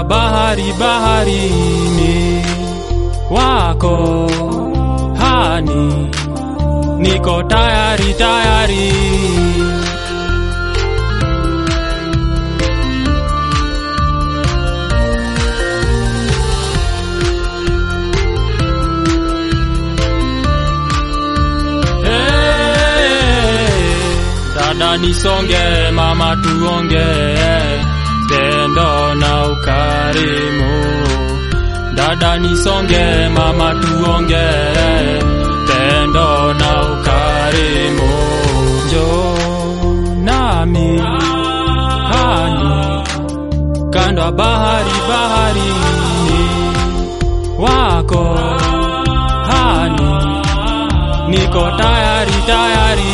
ya bahari baharini, wako hani, niko tayari tayari. Hey, dada nisonge, mama tuonge, tendo na ukarimu. Dada nisonge, mama tuonge, tendo na ukarimu. Njoo nami hani, kando ya bahari baharini, wako hani niko tayari tayari.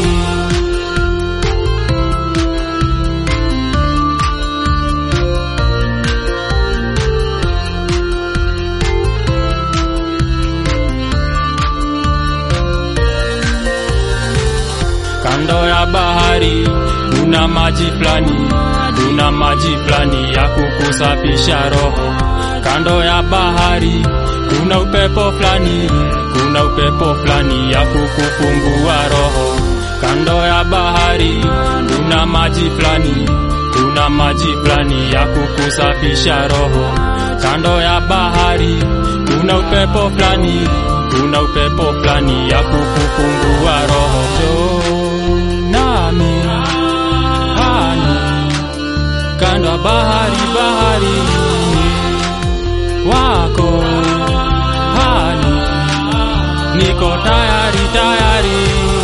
Kando ya bahari kuna maji fulani, kuna maji fulani ya kukusafisha roho. Kando ya bahari kuna upepo fulani, kuna upepo fulani ya kukufungua roho. Kando ya bahari kuna maji fulani, kuna maji fulani ya kukusafisha roho. Kando ya bahari kuna upepo fulani, kuna upepo fulani ya kukufungua roho. Njoo nami hani, kando ya bahari baharini wako hani, niko tayari tayari,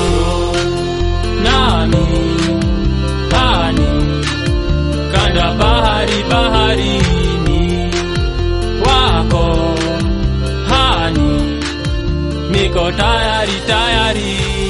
nami hani, kando ya bahari baharini, wako hani, niko tayari tayari.